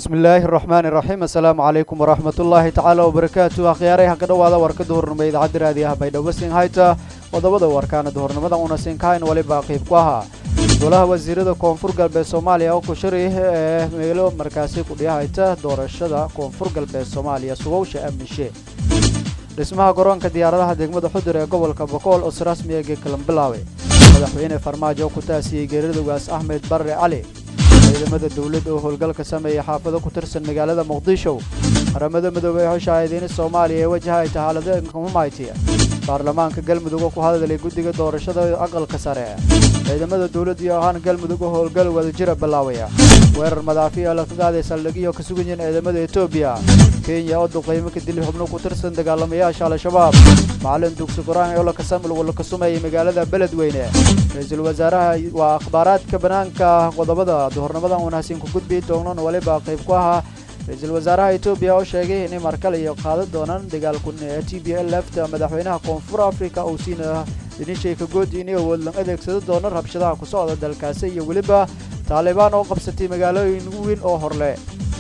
bismillaahi araxmaani iraxiim assalaamu calaykum waraxmat ullaahi tacaala wabarakaatu akhyaarey ha ka dhowaada warka duhurnimo idaacadda raadiyaha baydhabo sinhayta qodobada warkaana duhurnimada una sinkahayn waliba qiib ku ahaa golaha wasiirada koonfur galbeed soomaaliya oo ku shari ee meelo markaasi kudhiyahayta doorashada koonfur galbeed soomaaliya sugowsha amnishe dhismaha garoonka diyaaradaha degmada xudur ee gobolka bokool oo si rasmiya geekalan bilaabay madaxweyne farmaajo oo ku taasiyey geeridawaas axmed barre cali ciidamada dawladda oo howlgalka sameeyay xaafado ku tirsan magaalada muqdisho qaramada midoobey ee hoshaahadiina soomaaliya ee wajahay tahaalada humayti baarlamaanka galmudug oo ku hadlay guddiga doorashada aqalka sare ciidamada dawladda iyo ahaan galmudug oo howlgal wadajira bilaawaya weerar madaafiya la ka qaaday saldhigyo ka sugan yihiin ciidamada etoobiya kenya oo duqaymo ka dili xubno ku tirsan dagaalamayaasha al-shabaab macalin dugsi qur-aan oo laka sumeeyay magaalada beledweyne ra-iisul wasaaraha waa akhbaaraadka banaanka qodobada duhurnimadan wanaagsan ku gudbi doonana waliba qayb ku ahaa ra-iisul wasaaraha etoobiya oo sheegay inay markale iyo qaadan doonaan dagaalkun ee t b l lefta madaxweynaha koonfur africa uu siina dhinishay ka goodi inay awood lan adeegsado doono rabshadaha ku socda dalkaasi iyo weliba taalibaan oo qabsatay magaalooyin weyn oo horle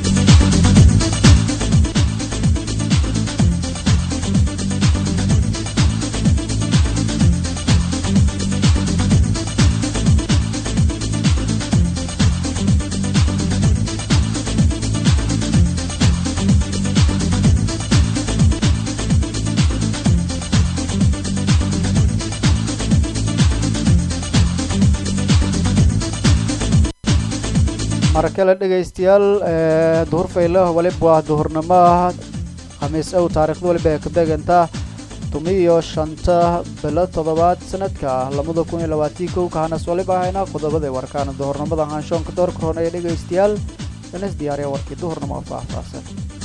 markale dhegaystayaal duhur faylah waliba waa duhurnimo khamiis ow taarikhda waliba ay ka beegantaa tumiyo shanta bilo toddobaad sanadka labada kun iyo labaatii kow kahanas waliba ahayna qodobada warkaana duhurnimada haanshoonka doorka hon ee dhegaystayaal inas diyaariya warkii duhurnimo oo faahfaahsan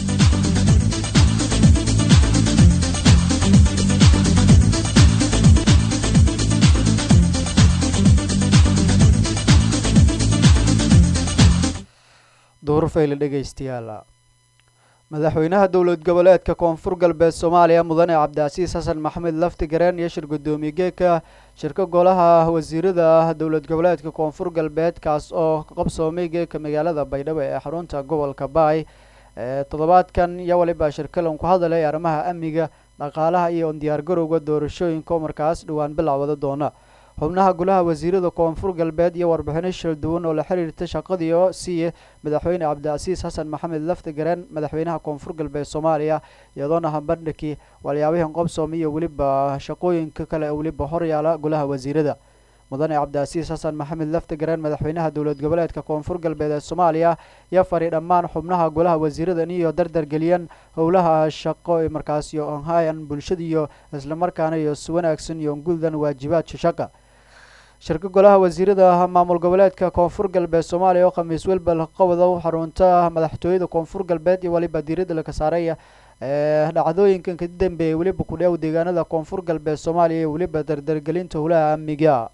duhur fayle dhegaystayaal madaxweynaha dowlad goboleedka koonfur galbeed soomaaliya mudane cabdicasiis xasan maxamed lafti gareen iyo shir guddoomiye geeka shirka golaha wasiirada dowlad goboleedka koonfur galbeed kaas oo qabsoomay geeka magaalada baydhabo ee xarunta gobolka baay toddobaadkan iyo waliba shirkalan ku hadalay arrimaha amniga dhaqaalaha iyo diyaargarowga doorashooyinka oo markaas dhowaan bilowda doona xubnaha golaha wasiirada koonfur galbeed iyo warbixino shil duwan oo la xiriirta shaqadii oo siiya madaxweyne cabdicasiis xasan maxamed lafti gareen madaxweynaha koonfur galbeed soomaaliya iyadoona hambandhigii walyaabihii qobsoom iyo weliba shaqooyinka kale ee weliba horyaala golaha wasiirada mudane cabdicasiis xasan maxamed lafti gareen madaxweynaha dowlad goboleedka koonfur galbeed ee soomaaliya iyo fari dhammaan xubnaha golaha wasiirada iyo dardargeliyaan howlaha shaqo markaas iyo onhayan bulshada iyo islamarkaana iyo si wanaagsan iyo guddan waajibaadka shaqa shirka golaha wasiirada maamul goboleedka koonfur galbeed soomaaliya oo khamiis welbel qowda xarunta madaxtooyada koonfur galbeed iyo waliba diirada laka saaraya dhacdooyinkan ka dambeeyay weliba ku dheew deegaanada koonfur galbeed soomaaliya iyo weliba dardargelinta howlaha amniga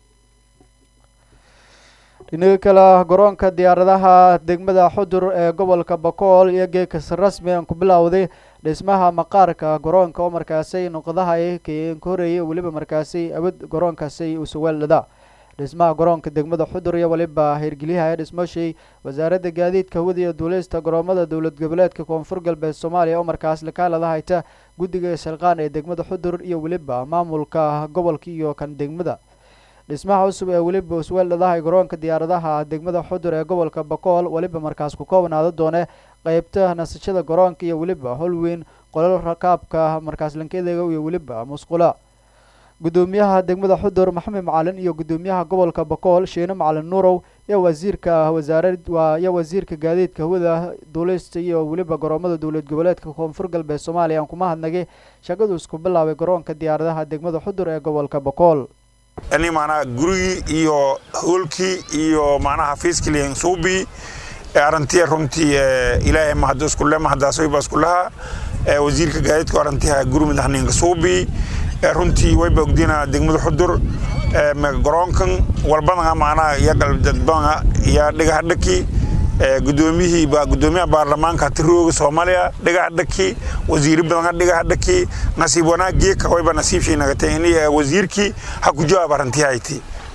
dhinaga kale garoonka diyaaradaha degmada xudur ee gobolka bakool iyo geekas rasmi aan ku bilowday dhismaha maqaarka garoonka oo markaasay noqdahay ka horeeyay weliba markaasay awad garoonkaasay usuweeldhada dhismaha garoonka degmada xudur iyo waliba hirgeliyaha dhismoshay wasaaradda gaadiidka hawada iyo duuleysta garoomada dowlad goboleedka koonfur galbeed soomaaliya oo markaas lakaalada hayta guddiga shalqaan ee degmada xudur iyo weliba maamulka gobolka iyo kan degmada dhismaha cusub ee weliba usweeldhadahay garoonka diyaaradaha degmada xudur ee gobolka bakool weliba markaas ku koobnaada doone qeybta nasashada garoonka iyo weliba holweyn qolal rakaabka markaas lankeedega iyo weliba musqula guddoomiyaha degmada xudur maxamed macalin iyo guddoomiyaha gobolka bakool sheene macalin nuurow iyo wasiirka wasaarad iyo wasiirka gaadiidka hawada duuleysta iyo weliba garoomada dowlad goboleedka koonfur galbeed soomaaliya aan kuma hadnagay shaqadu isku bilaabay garoonka diyaaradaha degmada xudur ee gobolka bakool ani macnaha gurigii iyo hoolkii iyo macnaha xafiiskii suubii arantiya runtii ilaahay mahad iskule mahadaasoyba iskulaha wasiirka gaadiidka arantiha guri madaxninka suubii runtii wayba ogdina degmada xudur garoonkan walbadanga macnaha iyo galbadanga iyo dhigaha dhaki gudoomiyihii gudoomiyaha baarlamaanka tirooga soomaaliya dhigaha dhaki wasiiri badanga dhigaha dhaki nasiib wanaag geeka wayba nasiibshay nagatay ini wasiirkii ha ku jawaab arantihayti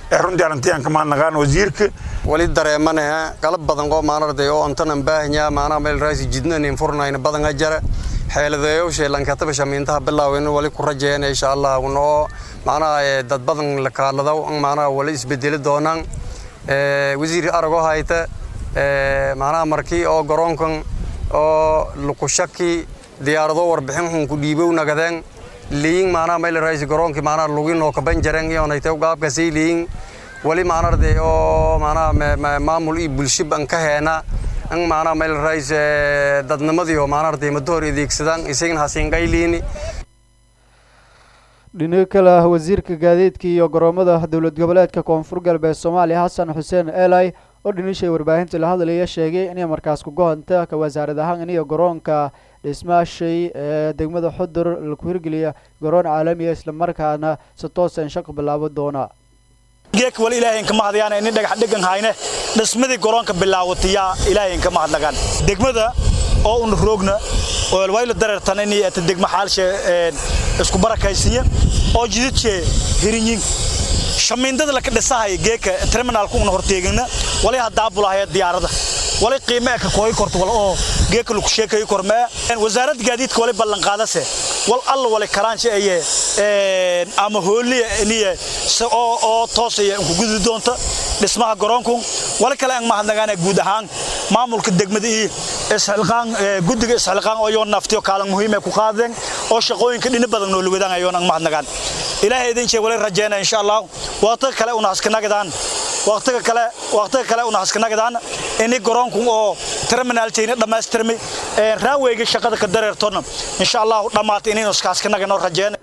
runtii arrintiyan ka mahadnaqaan wasiirka wali dareemanaha qalab badan oo maanarday oo antanan baahanya maanaha meel raasi jidnanin furnayna badanga jara xeeladeeyowshe lankataba shamiintaha bilaawin wali ku rajeeyana insha allah unoo macnaha dad badan la kaaladaw macnaha wali isbedeli doonaan wasiir aragoo hayta macnaha markii oo garoonkan oo lukushaki diyaarado warbixin xun ku dhiibow nagadeen liin macnaha meel raisi garoonkii macnaha luginoo kaban jareen iyonayte gaabkasii liin wali macnarde oo macnaha maamul iyo bulshib an ka heena an macnaha meel rais dadnimadii oo macnarde muddo hor adeegsadaan isagana hasiinqayliini dhinaga kale ah wasiirka gaadiidka iyo garoomada dowlad goboleedka koonfur galbeed soomaaliya xasan xuseen elai oo dhinishay warbaahinta la hadlaya sheegay inay markaas kugohonta ka wasaarad ahaan iniyo garoonka dhismaashay ee degmada xudur laku hirgeliya garoon caalamiya islamarkaana si toosan shaqo bilaabo doona geek wali ilaahayn kama hadayaan ini dhagax dhegan hayne dhismadii garoonka bilaawatiyaa ilaahayn kama hadlagaan degmada oo un roogna oo wayla dareertan inay ata degma xaalshe isku barakaysiya oo jidadke hirinyin shamiindada laka dhisahaya geeka terminalku una horteegana wali haddaa bulahaya diyaarada wali qiime ka kooyi korto wal oo geeka lagu sheekayo kormee wasaaradda gaadiidka wali ballan qaadase wal alla wali karaanshi aye ama hooliya niye oo oo toosaya ku gudi doonta dhismaha garoonku wali kale aan mahadnagaana guud ahaan maamulka degmada iyo isxilqaan guddiga isxilqaan oo yoon naftiyo kaalin muhiim ah ku qaadeen oo shaqooyinka dhina badan noo lugadaan ayoon aan mahadnagaan ilaahay idin sheeg wali rajeena insha Allah waqti kale una haskanagadaan waqtiga kale waqtiga kale una haskanagadaan ini garoonku oo terminal teena dhamaystirmay ee raawayga shaqada ka dareertona insha Allah dhamaatay inaynu iskaaskanaga rajeena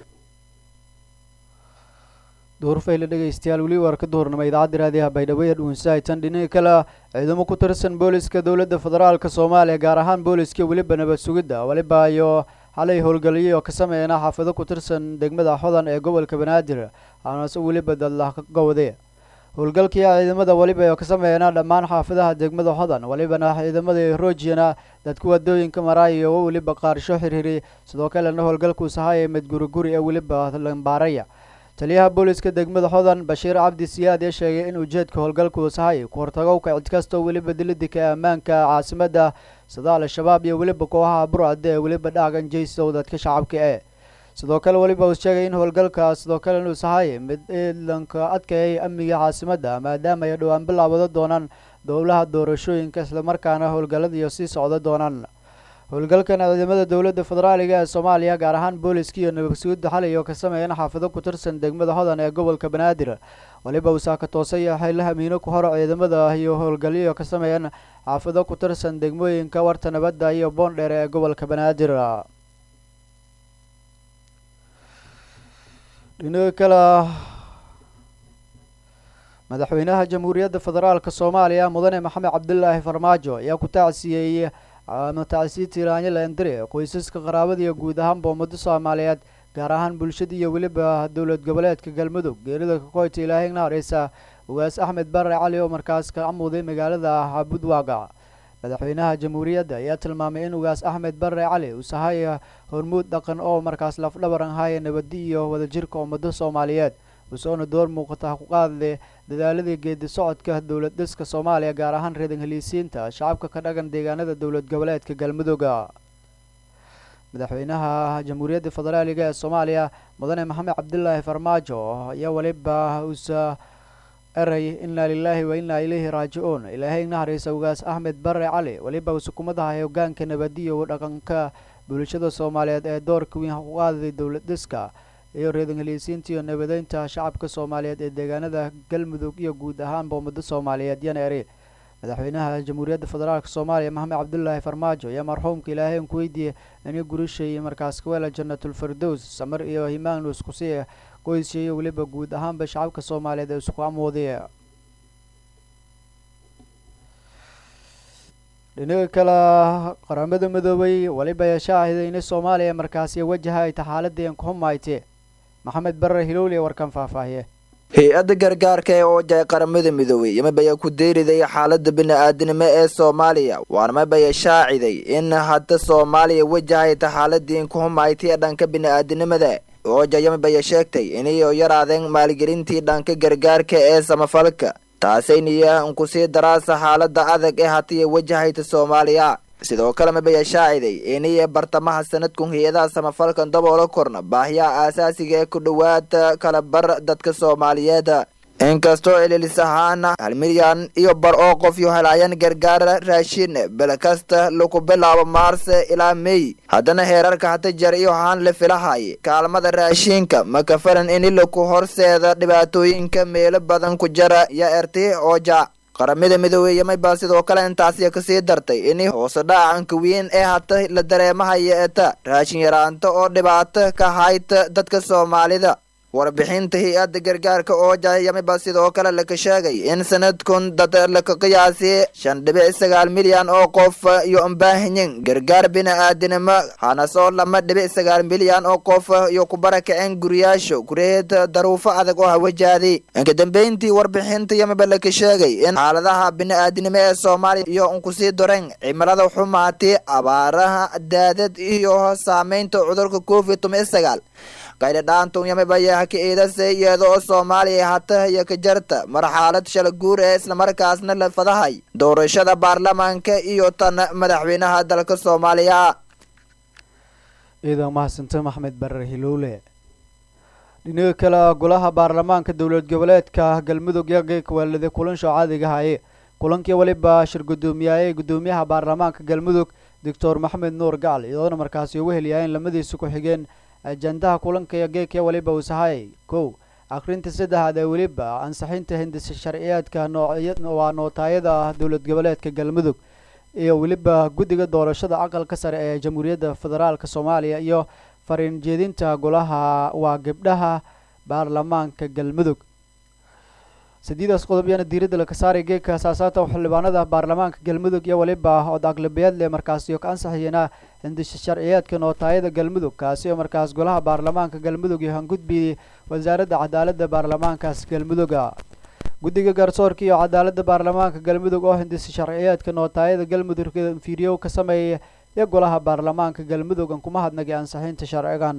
duurfayla dhegaystayaal weli waar ka duhurnama idaacadda raadiyaha baydhabo ee dhuunsahaytan dhinaca kale ciidamo ku tirsan booliska dowladda federaalka soomaaliya gaar ahaan booliska weliba nabad sugidda weliba iyo xalay howlgeliyay oo ka sameeyana xaafado ku tirsan degmada xodan ee gobolka banaadir aanase weliba dadlah ka gowday howlgalkii ciidamada weliba oo ka sameeyana dhammaan xaafadaha degmada xodan welibana ciidamada roojiyana dadka wadooyinka maraayo oo weliba qaarsho xirhiri sidoo kalena howlgalkuu sahaya mid guriguri ee weliba lambaaraya taliyaha booliska degmada xodan bashiir cabdi siyaad ee sheegay in ujeedka howlgalku sahay ku hortago kacid kastoo weliba dilidika ammaanka caasimadda sida al-shabaab iyo weliba kooxaha burcadda ee weliba dhaagan jaysow dadka shacabka ee sidoo kale weliba uu sheegay in howlgalka sidoo kale inuu sahay mid iilanka adkayay amniga caasimadda maadaama ay dhowaan bilaabado doonaan dowlaha doorashooyinka islamarkaana howlgalladiiyo sii socda doonaan howlgalkan ciidamada dowladda federaaliga ee soomaaliya gaar ahaan booliska iyo nabadsugidda xalay oo ka sameeyana xaafado ku tirsan degmada hodan ee gobolka banaadir weliba usaaka toosay xayla hamiino ku horo ciidamada iyo howlgalyo ka sameeyan xaafado ku tirsan degmooyinka warta nabadda iyo boondheer ee gobolka banaadir dhinaca kale madaxweynaha jamhuuriyadda federaalka soomaaliya mudane maxamed cabdulaahi farmaajo ayaa ku taacsiyeeyey matacsi tiraanya laendire qoysaska qaraabada iyo guud ahaanba ummado soomaaliyeed gaar ahaan bulshada iyo weliba dowlad goboleedka galmudug geerida kakoyta ilaahay nahareysa ugaas axmed bare cali oo markaas ka amuuday magaalada budwaaga madaxweynaha jamhuuriyadda ayaa tilmaamay in ugaas axmed bare cali uu sahay hormuud dhaqan oo markaas lafdhabaran haya nabadi iyo wadajirka ummado soomaaliyeed usoona door muuqata ku qaadle dadaaladii geedi socodka dowlad dhiska soomaaliya gaar ahaan reedan heliisiinta shacabka ka dhagan deegaanada dowlad goboleedka galmudugga madaxweynaha jamhuuriyadda federaaliga ee soomaaliya mudane maxamed cabdilaahi farmaajo ayaa weliba usa eray inaa lilaahi wa inaa ilayhi raajicuun ilaahay nahareysa ugaas axmed bare cali weliba usukumadaha hogaanka nabadiyo dhaqanka bulshada soomaaliyeed ee doorka weyn ku qaadaday dowlad dhiska iyo reedan heliisiinta iyo nabadeynta shacabka soomaaliyeed ee deegaanada galmudug iyo guud ahaanba ummado soomaaliyeed yana eri madaxweynaha jamhuuriyadda federaalk soomaaliya maxamed cabdulaahi farmaajo ayaa marxuumka ilaahay ku weydiiyey inay gurishay markaas kaweela janatulfardows samar iyo himaan iskusii qoysya iyo weliba guud ahaanba shacabka soomaaliyeed ee isku amooday dhinaga kale qaramada midoobay weliba yeeshaahiday inay soomaaliya markaasi wajaha ay taxaaladeen ku humayte maxamed bare hilowli warkan faahfaahiye hay-adda gargaarka ee oojahay qaramada midoobey yamabaya ku deyriday xaalada bini-aadinimo ee soomaaliya waarmabaya shaaciday in hadda soomaaliya wajahay taxaaladiin ku humaytay dhanka bini-aadinimada ooja yamibaya sheegtay inay yaraadeen maalgelintii dhanka gargaarka ee samafalka taasayniya kusii daraasa xaalada adag ee hatiya wajahayta soomaaliya sidoo kale mabaya shaaciday inay bartamaha sanadkun hay-adaha samafalkan daboola korna baahiyaha aasaasiga ee ku dhowaada kala bar dadka soomaaliyeed inkastoo cililis ahaan hal milyan iyo bar oo qof yo helaayaan gargaar raashin bil kasta lagu bilaabo maars ilaa mey haddana heerarka hata jar iyo haan la filahay kaalmada raashinka ma kafalan in laku horseeda dhibaatooyinka meelo badan ku jara iyo erti ooja qaramada midoobey baa sidoo kale intaasiya kasii dartay in hoose dhacanka weyn ee hata la dareemahaya eta raashin yaraanta oo dhibaato ka hayta dadka soomaalida warbixinta hay-adda gargaarka ooja yamiba sidoo kale laka sheegay in sanadkun dad laka qiyaasi shan dhibic sagaal milyan oo qof iyo ambaahinyin gargaar bini-aadinimo hanasoo lama dhibic sagaal milyan oo qof iyo ku barakaceen guriyaasha gureed daruufo adag oo hawajaadi inka dambeyntii warbixinta yamiba laka sheegay in xaaladaha bini-aadinimo ee soomaaliya iyo unkusii doreen cimilada xumaati abaaraha daadad iyo saameynta cudurka covid toban sagaal qaydhadhaantun yamibayaha ka iidase iyada oo soomaaliya hata iyo ka jarta marxaalad shala guur ee islamarkaasna la fadahay doorashada baarlamaanka iyo tan madaxweynaha dalka soomaaliya ciidan mahadsante maxmed barer hilowle dhinaga kale golaha baarlamaanka dowlad goboleedka galmudug yageyka waalida kulansho caadiga haye kulankii weliba shir guddoomiyaayey guddoomiyaha baarlamaanka galmudug doctor maxamed nuur gacal iyadoona markaasi ugu heliyaayeen lamadiisa ku-xigeen ajandaha kulanka iyo geekya weliba uusahayay kow akhrinta saddexaad ee weliba ansixinta hindisa sharciyaadka noowaa nootaayada dowlad goboleedka galmudug iyo weliba guddiga doorashada aqalka sare ee jamhuuriyadda federaalk soomaaliya iyo fariin jeedinta golaha waa gabdhaha baarlamaanka galmudug sideedaas qodob yaana diiradda laka saaray geedka asaasaata xildhibaanada baarlamaanka galmudug iyo weliba od aqlabiyaad leh markaasi ka ansaxiyena hindisha sharciyaadka nootaayada galmudug kaasi oo markaas golaha baarlamaanka galmudug iyo hangudbi wasaaradda cadaaladda baarlamaankaas galmuduga guddiga garsoorka iyo cadaaladda baarlamaanka galmudug oo hindisa sharciyaadka nootaayada galmudug fiiriyow ka sameeyay iyo golaha baarlamaanka galmudug an kuma hadnagay ansixinta sharcigan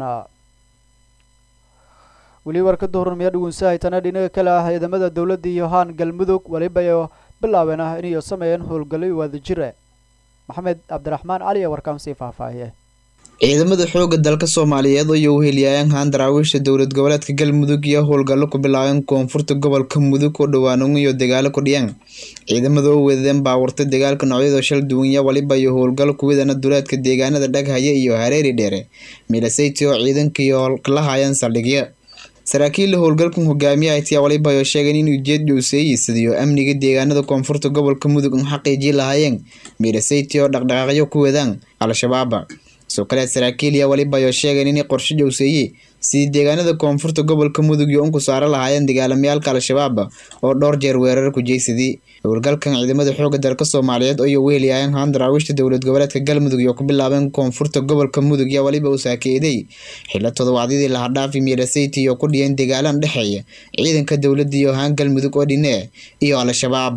weli warka duhurnimaya dhugunsahaytana dhinaga kale ah ciidamada dowladda iyo haan galmudug weliba bilaabeen ah inay sameeyeen howlgalay wadajire maxamed cabdiraxmaan cali ee warkaan sii faahfaahiye ciidamada xoogga dalka soomaaliyeed oo u heliyaayeen haan daraawiisha dowlad goboleedka galmudug iyo howlgallo ku bilaabeen koonfurta gobolka mudug oo dhowaanan iyo dagaalo ku dhiyeen ciidamada oo weedadeen baawarta dagaalka noocyada shal duwanya waliba iyo howlgallo kuwadana duleedka deegaanada dhaghaya iyo hareeri dheere milaseyti oo ciidanka iyo la hayeen saldhigyo saraakiilla howlgalkan hogaamiye ayaa waliba oo sheegeen in ujeed dhowseeyisidiyo amniga deegaanada koonfurta gobolka mudug un xaqiijii lahaayeen milaseyti oo dhaqdhaqaaqyo ku wadaan al-shabaaba soo kaleed saraakiiliya waliba oo sheegeen inay qorshe dhowseeye sidii deegaanada koonfurta gobolka mudug iyo unku saaro lahaayeen dagaalamayaalka al-shabaab oo dhowr jeer weerar ku jeysadii howlgalkan ciidamada xooga dalka soomaaliyeed oo u heliyaayeen haan daraawiishta dowlad goboleedka galmudug iyo ku bilaabeen koonfurta gobolka mudug iyo waliba uu saakeeday xilo todobaadyadii lahadhaafi milaseyti iyo ku dhiyeen dagaalan dhexeeya ciidanka dowladda iyo haan galmudug oo dhinee iyo al-shabaab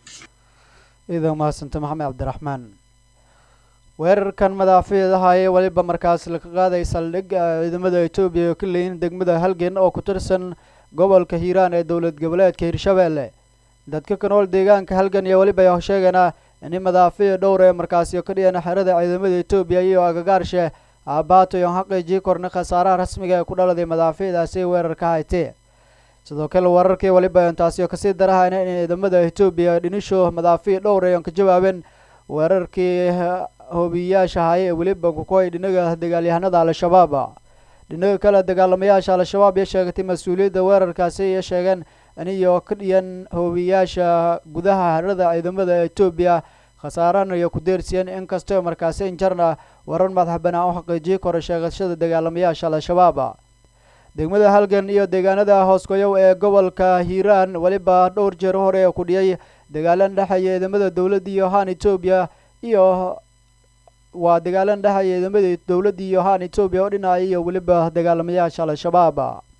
ciidan mahadsanta maxamed cabdiraxmaan weerarkan madaafiidahaye weliba markaas laka qaaday saldhig ciidamada etoobiya oo ka leeyin degmada halgan oo ku tirsan gobolka hiiraan ee dowlad goboleedka hirshabeelle dadka ka nool deegaanka halgan iyo weliba sheegana in madaafiic dhowr ee markaasi ka dhiyana xerada ciidamada etoobiya iyo agagaarshe aabaato iyo xaqiijii korna khasaaraha rasmiga ee ku dhaladay madaafiicdaasi weerarka haytee sidoo kale weerarkii weliba intaasi kasii darahayna in ciidamada etoobiya dhinisho madaafiic dhowr ay ka jawaabeen weerarkii hoobiyayaasha haye ee weliba kukoy dhinaga dagaalyahanada al-shabaab dhinaga kale dagaalamayaasha al-shabaab iyo sheegatay mas-uuliyadda weerarkaasi iyo sheegeen iniyo ka dhiyan hoobiyayaasha gudaha harada ciidamada etoobiya khasaarana iyo ku deersiyeen inkastoo markaasi injarna warar madax banaan u xaqiijii kora sheegashada dagaalamayaasha al-shabaab degmada halgan iyo deegaanada hooskoyow ee gobolka hiiraan weliba dhowr jeer hore ku dhiyay dagaalan dhexeeya ciidamada dowladda iyo haan etoobiya iyo waa dagaalan dhexeeya ciidamada dowladda iyo haan etoobiya oo dhinacay iyo weliba dagaalamayaasha al-shabaab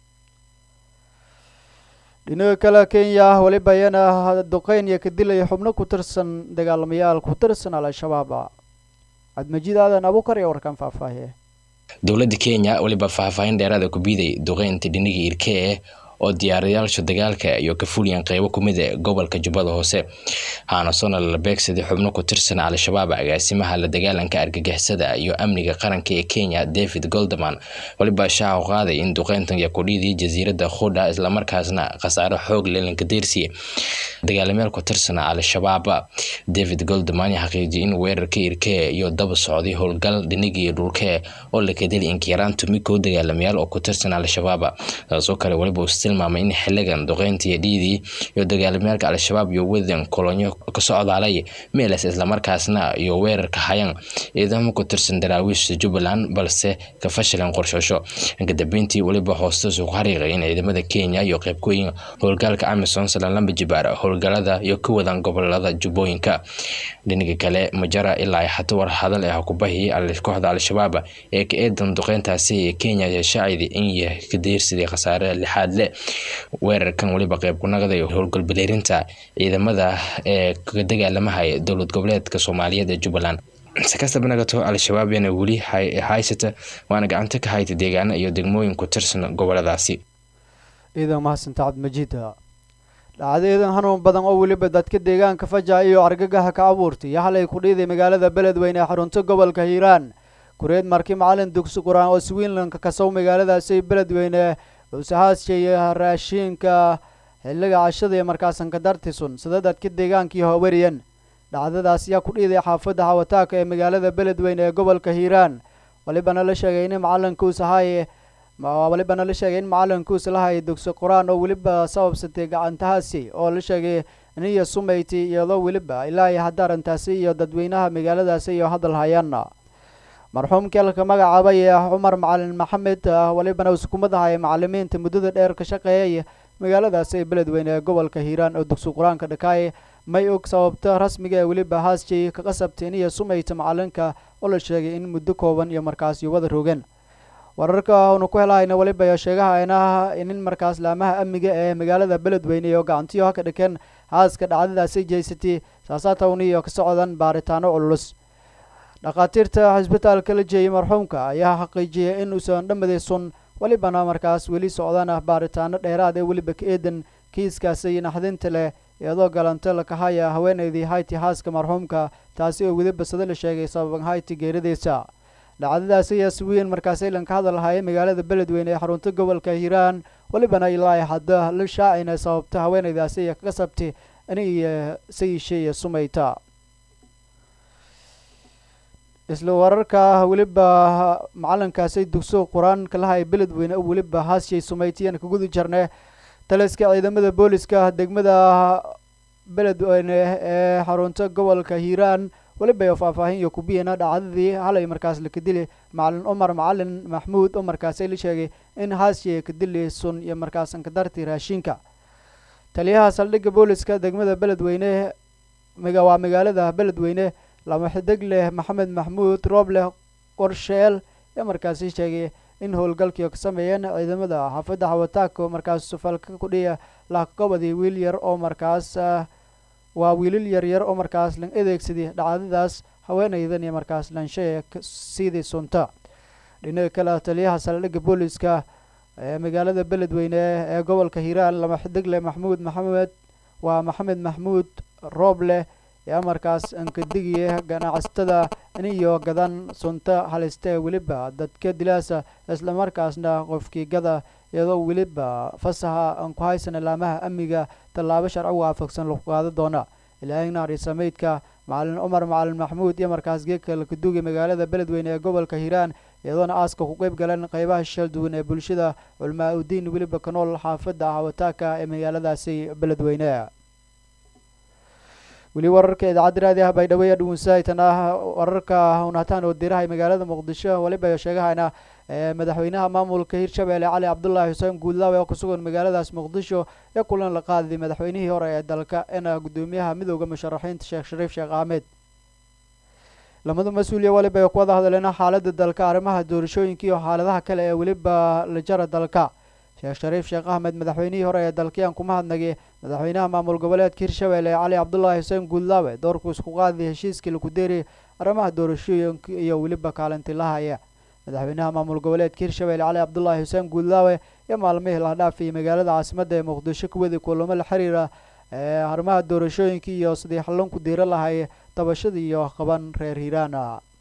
dhinaga kale kenya weliba iyana duqeyn iyo ka dilaya xubno ku tirsan dagaalamayaal ku tirsan al-shabaab cabdimajiid aadan abukar iyo warkaan faahfaahiye dowladda kenya weliba faahfaahin dheeraada ku biiday duqeynta dhiniga irkee oo diyaarayaasha dagaalka iyo ka fuliyeen qeybo kumid e gobolka jubbada hoose haanasoona la beegsaday xubno ku tirsan al-shabaab agaasimaha la dagaalanka argagixisada iyo amniga qaranka ee kenya david goldaman weliba shaacu qaaday in duqeyntan yakudhiidii jasiiradda khudha islamarkaasna khasaaro xoog lelanka deersiye dagaalamyaal ku tirsan al-shabaab david goldaman xaqiijiyay in weerarka irkee iyo daba socday howlgal dhinigii dhulkee oo la kadeli inkiyaraan tumikow dagaalamayaal oo ku tirsan al-shabaab taasoo kale weliba tilmaamay in xiligan duqeyntii dhiidii iyo dagaalamyaalka al-shabaab iyo wadan kolonyo ka socdaalay meeles islamarkaasna iyo weerarka hayaan ciidamo ku tirsan daraawiishta jubbaland balse ka fashilan qorshasho kadambeyntii weliba hoostasu ku xariiqay in ciidamada kenya iyo qeybkooyin howlgaalka amison salalamba jibaar howlgalada iyo ka wadaan gobolada jubbooyinka dhinaga kale majara ilaa xato war hadal ah kubahi kooxda al-shabaab ee ka eedan duqeyntaasi ee kenya shaacidi in yahay ka deersiday khasaare lixaad le weerarkan weliba qeyb ku naqday howlgalbaleerinta ciidamada ee ka dagaalamahaya dowlad goboleedka soomaaliyeed ee jubbaland si kastaba nagato al-shabaab yana weli haysata waana gacanta ka hayta deegaana iyo degmooyin ku tirsan goboladaasi ciidan mahadsanta cabdimajiida dhacdaeedan hanuun badan oo weliba dadka deegaanka faja iyo argagaha ka abuurtay iyo halay ku dhiiday magaalada beledweyne ee xarunta gobolka hiiraan kureed markii macalin dugsi qur-aan oo swiinlandka kasow magaaladaasi beledweyne usahaasjeeya raashiinka xilliga cashada iyo markaasan ka dartisun sida dadka deegaankii hawariyan dhacdadaas ayaa ku dhiiday xaafadda hawataaka ee magaalada beledweyne ee gobolka hiiraan walibana la sheegay in macalinkuus ahaye walibana la sheegay in macalinkuus lahaya dugsi qur-aan oo weliba sababsatay gacantahaasi oo la sheegay niya sumayti iyadoo weliba ilaahay hadaarantaasi iyo dadweynaha magaaladaasi iyo hadal hayaana marxuumkii halka magacaabay ee cumar macalin maxamed walibana iskumadahay macalimiinta muddada dheer ka shaqeeyay magaaladaasi ee beledweyne ee gobolka hiiraan oo dugsi qur-aanka dhakaay may og sababta rasmiga ee weliba haasjay ka qasabtay iniyo sumayta macalinka oo la sheegay in muddo kooban iyo markaasi wada roogeen wararka aanu ku helahayna weliba iyo sheegahayna inin markaas laamaha amniga ee magaalada beledweyne iyo gacantiyo haka dhakeen haaska dhacdadaasi jeysatay saasaatawni iyo ka socdan baaritaano cululus dhakhaatiirta xisbitaalka la jeeyay marxuumka ayaa xaqiijiyay in uusan dhammaday sun welibana markaas weli socdana baaritaano dheeraad ee weliba ka eedan kiiskaasi naxdinta leh iyadoo galanta lakahaya haweenaydii hayti haaska marxuumka taasi oo weliba sida la sheegay sababan hayti geeradiisa dhacdadaasi ayaa si weyn markaas ilan ka hadal lahaya magaalada beledweyne ee xarunta gobolka hiiraan welibana ilaa hadda la shaacina sababta haweenaydaasi iyo kaga sabtay inay sayishe iyo sumayta isla wararka weliba macalinkaasi dugso qur-aanka lahay beledweyne oo weliba haashay sumaytiyaan ka gudi jarne taliska ciidamada booliska degmada beledweyne ee xarunta gobolka hiiraan weliba iyo faahfaahin iyo kubiyana dhacdadii halay markaas la kadili macalin cumar macalin maxmuud oo markaasi la sheegay in haashiye kadili sun iyo markaasan ka darti raashinka taliyaha saldhigga booliska degmada beledweyne waa magaalada beledweyne lama xidig leh maxamed maxmuud roobleh qorsheel ee markaasi sheegay in howlgalkii ka sameeyeen ciidamada xaafadda xawataako markaas sufalka kudhiya laakagobadii wiil yar oo markaas waa wiilal yaryar oo markaas lan adeegsaday dhacdadaas haweenaydan iyo markaas lanshee sidii sunta dhinaga kale taliyaha saldhigga booliska ee magaalada beledweyne ee gobolka hiiraan lama xidigle maxmuud maxamed waa maxamed maxmuud roobleh yaa markaas ankadigiye ganacsatada iniyo gadan sunta halistee weliba dadka dilaasa islamarkaasna qofkii gada iyadoo weliba fasaha aan ku haysana laamaha amniga tallaabo sharci waafaqsan lagu qaado doona ilaahignaari sameydka macalin cumar macalin maxmuud iyo markaas geedka lakaduugay magaalada beledweyne ee gobolka hiiraan iyadoona aaska ku qeyb galeen qeybaha shal duwan ee bulshada culmaa udiin weliba ka nool xaafadda hawataaka ee magaaladaasi beledweyne weli wararka idaacadda raadiah baydhabo ee dhuunsaytan ah wararka unataan oo dirahay magaalada muqdisho weliba sheegahayna madaxweynaha maamulka hirshabelle cali cabdulaahi xuseen guudlaawe oo kusugan magaaladaas muqdisho ee kulan la qaadayay madaxweynihii hore ee dalka ena guddoomiyaha midooda musharaxiinta sheekh shariif sheekh axmed lamada mas-uuliya weliba ay ku wada hadleen xaaladda dalka arrimaha doorashooyinka iyo xaaladaha kale ee weliba la jara dalka sheekh shariif sheekh axmed madaxweynihii hore ee dalkiyaan kuma hadnagay madaxweynaha maamul goboleedka hirshabelle cali cabdulaahi xuseen guudlaawe doorkuu isku qaaday heshiiskii laku deeri arrimaha doorashooyinka iyo weliba kaalintilahaya madaxweynaha maamul goboleedka hirshabelle cali cabdulaahi xuseen guudlaawe iyo maalmihii la dhaafayay magaalada caasimadda ee muqdisho kuwadii kulamo la xiriira ee arrimaha doorashooyinka iyo sidii xallunku diiro lahay dabashada iyo qaban reer hiiraana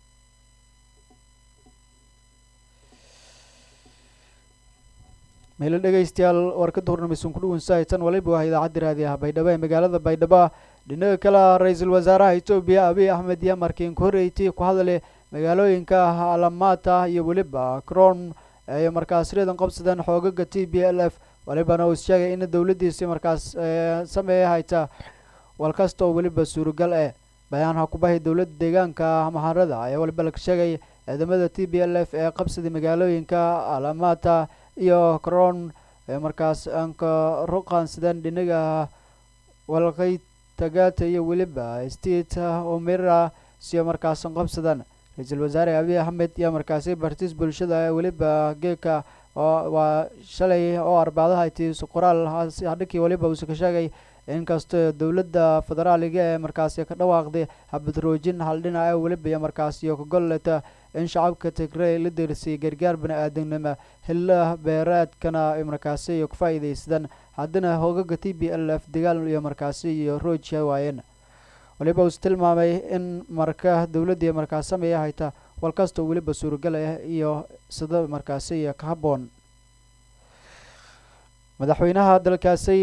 meelo dhegeystayaal warkada hornameysan kudhuwansahaysan waliba waa idaacadda raadiyaha baydhabo ee magaalada baydhabo dhinaga kale ra-iisul wasaaraha etoobiya abiy axmed iyo markiin ku horreeytay ku hadale magaalooyinka alamaata iyo weliba cron ay markaas ridan qabsadeen xoogaga t b l f walibana uu sheegay in dowladdiisi markaas sameeya hayta walkasta oo weliba suuragal eh bayaan hakubahay dowladda deegaanka maharada ayaa waliba laga sheegay ciidamada t b l f ee qabsaday magaalooyinka alamata iyo cron ee markaas aanka ruqaansadeen dhinaga walqay tagata iyo weliba state omera siyo markaasan qabsadaan ra-iisul wasaare abiy axmed iyo markaasi bartiis bulshada ee weliba geeka waa shalay oo arbacdaha itiis qoraal hadhinkii waliba uuse ka sheegay inkastoo dowladda federaaliga ee markaasi ka dhawaaqday habadroojin haldhinac ee weliba iyo markaasi iyo kagolleta in shacabka tigrey la deersiyay gargaar bani-aadamnimo hilla beereedkana ay markaasi iyo ku faa'iidaysadaan haddana hoogaga t b l f dagaal iyo markaasi iyo roojha waayeen waliba uuse tilmaamay in marka dowladda iyo markaas sameeya hayta walkastoo weliba suuragal ah iyo sida markaasi iyo ka habboon madaxweynaha dalkaasi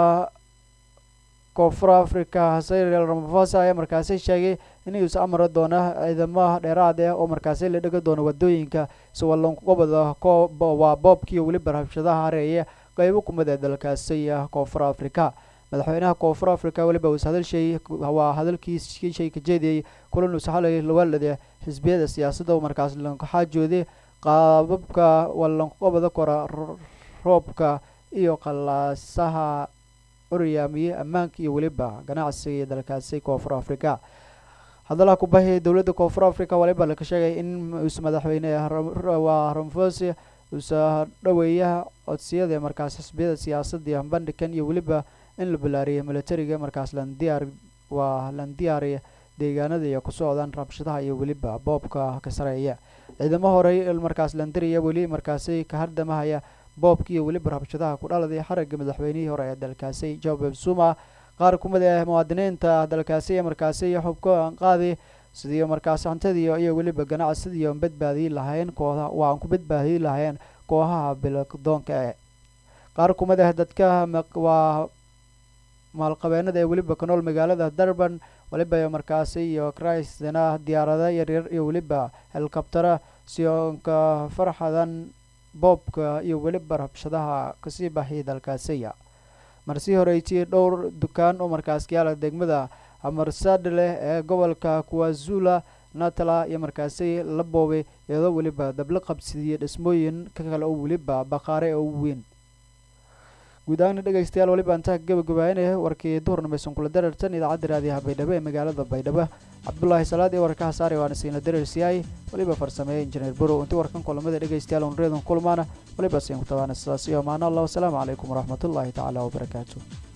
koonfur africa cyril ramaphosa ayaa markaasi sheegay inuusa amri doono ciidamo dheeraad ah oo markaasi la dhega doono wadooyinka si wallonkugobada waa boobkiiyo weliba rabshadaha hareeye qeybo kumid ee dalkaasi koonfur africa madaxweynaha koonfur africa weliba uus hadalshay waa hadalkiis shay ka jeediyey kulan uus xalay lawaalada xisbiyada siyaasadda oo markaas lankaxaajooday qaababka wallankugobada kora roobka iyo qalaasaha oryaamiye ammaanka iyo weliba ganacsiga iyo dalkaasi koonfur africa hadalaha kubahiyay dowladda koonfur africa waliba laka sheegay in uus madaxweyne waa ramfosi uusa dhaweeya codsiyada markaas xisbiyada siyaasadda iyo bandhigan iyo weliba in la balaariyay militariga markaas landiyaar waa landiyaariya deegaanada iyo ku socdaan rabshadaha iyo weliba boobka ka sareeya ciidamo horey markaas landiriya weli markaasi ka hardamahaya boobka iyo weliba rabshadaha ku dhaladay xaragga madaxweynihii hore ee dalkaasi jacob zuma qaar kumid ah muwaadiniinta dalkaasi ee markaasi xubka aan qaadi sidii markaas hantadiiyo iyo weliba ganacsidiiyo badbaadiyi lahayn kooda waa aan ku badbaadiyi lahayn kooxaha bildoonka ee qaar kumid ah dadka waa maalqabeenada ee weliba ka nool magaalada durban waliba markaasi iyo christna diyaarada yaryar iyo weliba helikabtara sionka farxadan boobka iyo weliba rabshadaha kasii baxiyay dalkaasiya marsii horeytiyey dhowr dukaan oo markaas yaala degmada amarsadleh ee gobolka kuwazula natala iyo markaasi la boobay iyadoo weliba dabla qabsidiyey dhismooyin ka kale oo weliba baqaare oo weyn guud ahaana dhegeystayaal waliba intaa gabagabaynaya warkii duhurnimeysan kula darartan idaacadda raadiyaha baydhabo ee magaalada baydhabo cabdulaahi salaad iyo warkaha saare waana siina dareersiyaay waliba farsameeyey injineer borow intii warkan kulamada dhegeystayaal on reedan kulmaana waliba siin ku tabaana sidaas iyo maana allah wasalaamu calaykum waraxmatullaahi tacaala wabarakaatu